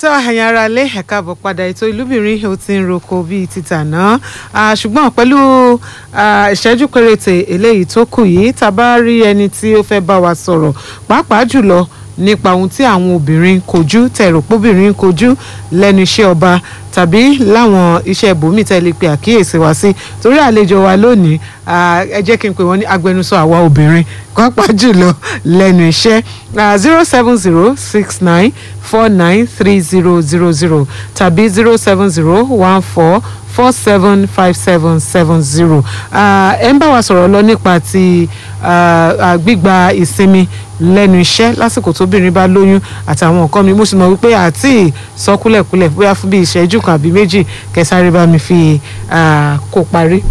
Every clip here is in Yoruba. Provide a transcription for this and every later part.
tó ẹ̀yin ara lé ẹ̀ka àbọ̀ padà ètò ìlúbìnrin ó ti ń roko bíi títà náà ṣùgbọ́n pẹ̀lú ìṣẹ́jú péréte eléyìí tó kù yìí tá a bá rí ẹni tí ó fẹ́ bá wa sọ̀rọ̀ pàápàá jùlọ nípa ohun tí àwọn obìnrin kojú tẹ̀rọ̀pọ̀bìnrin kojú lẹ́nu iṣẹ́ ọba tàbí láwọn iṣẹ́ ibòmíì tẹ́lẹ̀ pé àkíyèsí wa sí torí àlejò wa lónìí ẹ jẹ́ kí n pè wọ́n ní agbẹnusọ àwa obìnrin pàápàá jùlọ lẹ́nu iṣẹ́ zero seven zero six nine four nine three zero zero zero tàbí zero seven zero one four four seven five seven seven zero ẹ ń bá wa sọ̀rọ̀ lọ nípa ti gbígba ìsinmi lẹ́nu iṣẹ́ lásìkò tóbìnrin bá lóyún àtàwọn nǹkan mi mo sì mọ̀ wípé àti ìsọkúlẹ̀kúlẹ̀ bóyá fún bí ìṣẹ́jú kan àbí méjì kẹsàrí bá mi fi kó parí.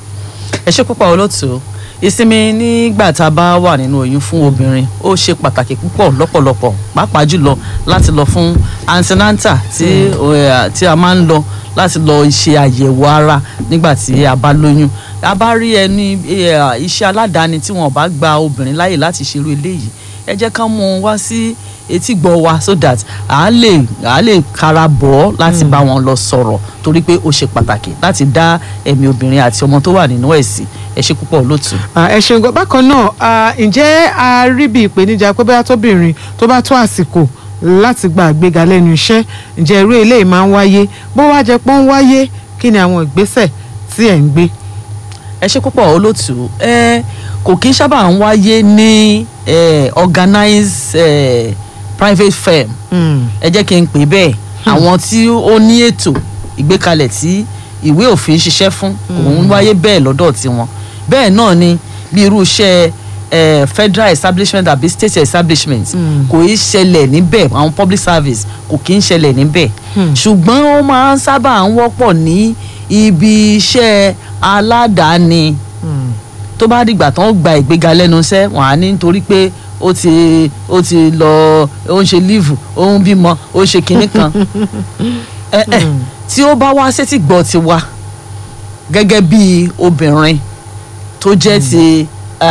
ẹ ṣe púpọ̀ olóòtú ìsinmi nígbà tá a bá wà nínú oyún fún obìnrin ó ṣe pàtàkì púpọ̀ lọ́pọ̀lọpọ̀ pàápàá jùlọ láti lọ fún antinanta tí tí a máa ń lọ láti lọ ṣe àyẹ̀wò ara nígbà tí a bá lóyún a bá rí ẹni iṣẹ́ aládàáni tí wọn bá gba obìnrin láyè láti ṣerú eléyìí ẹ jẹ́ ká mú un wá sí etí gbọ́ wa so that a lè a lè kara bọ̀ ọ́ láti bá wọn lọ sọ̀rọ̀ torí pé ó ṣe pàtàkì láti dá ẹ̀mí obìnrin àti ọmọ tó wà nínú ẹ̀ sí ẹ ṣe púpọ̀ lótú. ẹ ṣeun gan bákan náà ǹjẹ́ a rí bí ìpèníjà pé bóyá tóbìnrin tó bá tó àsìkò láti gba àgbéga lẹ́nu iṣẹ́ ǹjẹ́ irú eléyìí máa ń wáyé bó wá jẹ́ pé ó ń wáyé kí ni àwọn ìgbésẹ̀ tí ẹ̀ ń gbé. ẹ ṣe púpọ̀ olótú ẹ kò kí ń sábà ń wáyé ní organized eh, private firm ẹ jẹ́ kí n pè bẹ́ẹ̀ àwọn tí ó ní ètò ìgbékalẹ̀ tí ìwé òfin ṣiṣẹ́ fún òun wáyé bẹ́ẹ̀ lọ́dọ̀ tiwọn bẹ́ẹ̀ náà ni bí irú iṣẹ́ eh, federal establishment àbí state establishment kò í ṣẹlẹ̀ níbẹ̀ àwọn public service kò kí ń ṣẹlẹ̀ níbẹ̀ ṣùgbọ́n ó máa ń sábà ń wọ́pọ̀ ní ibi iṣẹ́ aládàáni tó bá dìgbà tán gba ìgbéga lẹ́nu iṣẹ́ wọ́n á ní nítorí pé ó ti ó ti lọ ó ń ṣe líìfù ó ń bímọ ó ń ṣe kinní kan ẹ ẹ tí ó bá wá sétí gbọ́ ti wá gẹ́gẹ́ bí obìnrin tó jẹ́ ti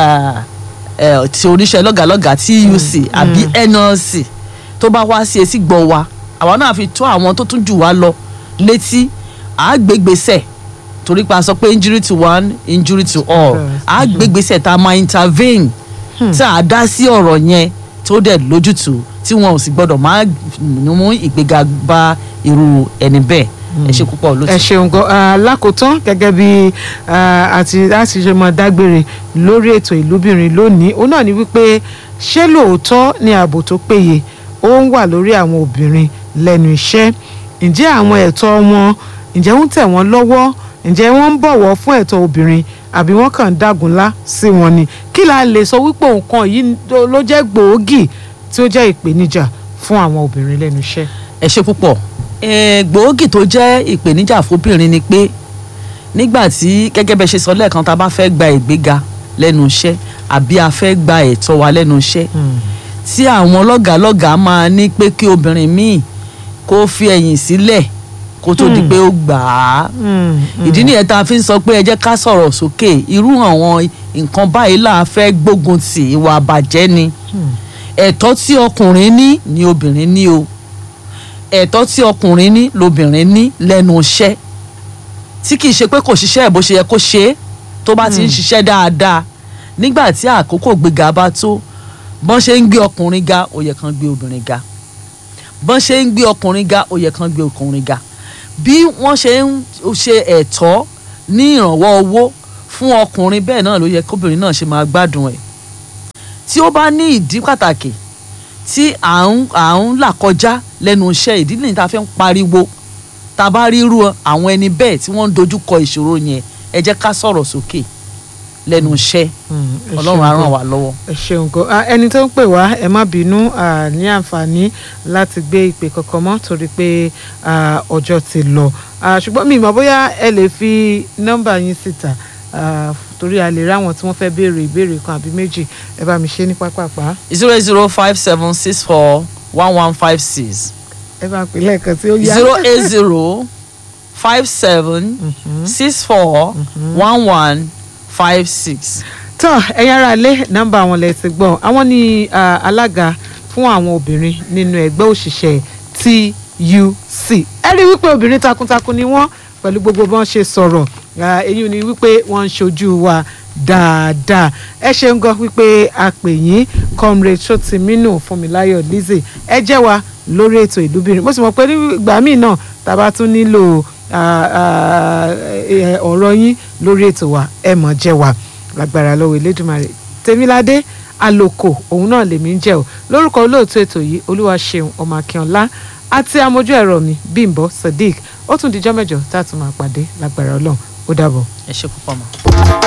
ti oníṣẹ́ lọ́gàlọ́gà TUC àbí NLC tó bá wá sí etí gbọ́ wa àwa náà fi tó àwọn tó tún jù wá lọ létí àgbègbèsẹ̀ torí pé a sọ pé injury to one injury to all àgbègbèsẹ̀ tá a máa intervene tá a dá sí ọ̀rọ̀ yẹn tó dẹ̀ lójútùú tí wọn ò sì gbọ́dọ̀ máa mú ìgbéga bá irú ẹni bẹ́ẹ̀ ẹ ṣe púpọ̀ lóṣù. ẹ ṣeun gan lákòótán gẹ́gẹ́ bí àti láti ṣe mọ dágbére lórí ètò ìlúbìnrin lónìí òun náà ni wípé ṣé lóòótọ́ ni ààbò tó péye ó ń wà lórí àwọn obìnrin lẹ́nu iṣẹ́ ǹjẹ́ àwọn ẹ̀tọ́ wọn ǹjẹ́ ń tẹ̀ wọ́n lọ́wọ́ ǹjẹ́ wọ́n ń bọ̀wọ̀ fún ẹ̀tọ́ obìnrin àbí wọ́n kàn ń dàgúnlá sí wọn ni kí la lè sọ wípé nǹkan yìí ló jẹ́ gbòógì tí ó jẹ́ ìpèníjà fún àwọn obìnrin lẹ́nu iṣẹ́. ẹ ṣe púpọ̀ gbòógì tó jẹ́ ìpèníjà fóbìnrin ni pé nígbà tí gẹ́gẹ́ bẹ́ẹ̀ ṣe sọ lẹ́ẹ̀kan tá a bá fẹ́ gba ìgbéga lẹ́nu iṣẹ́ àbí a fẹ́ gba ẹ̀tọ́ wa lẹ́nu iṣẹ́ tí àwọn lọ́gàálọ́gàá máa ní pé kí obìnrin míì kó fi ẹ̀yìn sílẹ̀ kó tó di pé ó gbà á ìdí nìyẹn tá a fi ń sọ pé ẹ jẹ́ ká sọ̀rọ̀ sókè irú àwọn nǹkan báyìí là á fẹ́ gbógun tì ìwà àbàjẹ́ ni ẹ̀tọ́ tí ọkùnrin ní ni obìnrin ní o ẹ̀tọ́ tí ọkùnrin ní lobìnrin ní lẹ́nu iṣẹ́ tí kìí ṣe pé kò ṣiṣẹ́ bó ṣe yẹ kó ṣe é tó bá ti ń ṣiṣẹ́ dáadáa nígbà tí àkókò gbéga bá tó bọ́n ṣe ń gbé ọkùnrin ga ó yẹ kán gbé obìnrin ga bọ́n ṣe ń gbé ọkùnrin ga ó yẹ kán gbé ọkùnrin ga bí wọ́n ṣe ń ṣe ẹ̀tọ́ ní ìrànwọ́ owó fún ọkùnrin bẹ́ẹ̀ náà ló yẹ kóbìnrin náà ṣe máa gbádùn ẹ̀ tí ó bá ní ìdí pàtàkì tí à ń à ń là kọjá lẹ́nu iṣẹ́ ìdí nìyí tá a fi ń pariwo tá a bá ríru àwọn ẹni bẹ́ẹ̀ tí wọ́n ń dojú kọ ìṣòro yẹn ẹ jẹ́ ká sọ̀rọ̀ sókè lẹ́nu iṣẹ́ ọlọ́run á ràn wá lọ́wọ́. ẹ ṣeun gan ẹni tó ń pè wá ẹ má bínú ní àǹfààní láti gbé ìpè kankan mọ́ torí pé ọjọ́ ti lọ ṣùgbọ́n mi ìmọ̀ bóyá ẹ lè fi nọ́mbà yín síta torí a lè ráwọn tí wọ́n fẹ́ béèrè ìbéèrè kan àbí méjì ẹ bá mi ṣe ní pápápá. zero zero five seven six four one one five six. ẹ bá pè lẹ́ẹ̀kan tí ó yá. zero eight zero five seven six four one one five six. tọ́ ẹ̀yin ará ilé nọ́mbà àwọn lẹ ti gbọ́ àwọn ní alága fún àwọn obìnrin nínú ẹgbẹ́ òṣìṣẹ́ ẹ rí wípé obìnrin takuntakun ni wọ́n pẹ̀lú gbogbo bọ́n ṣe sọ̀rọ̀ èyí ni wípé wọ́n ń ṣojú wa dáadáa ẹ ṣeun gan wípé a pè yín comrade sotiminu fúnmiláyọ̀ lizzie ẹ jẹ́ wa lórí ètò ìlúbìnrin mo sì mọ̀ pé nígbà míì náà tá a bá tún nílò ọ̀rọ̀ yín lórí ètò wa ẹ mọ̀ jẹ́ wa lágbára lọ́wọ́ elédùnmarè tèmiládé àlòkò òun náà lèmi ń jẹ́ o lórúkọ olóòtú ètò yìí olúwa ṣeun ọmọ akínọlá àti amójú ẹ̀rọ mi bímbọ sadiq ó tún dijọ́ mẹ́jọ tá a tún máa pàdé lágbára ọlọ́run ó dàbọ̀. ẹ ṣe púpọ̀ mọ́.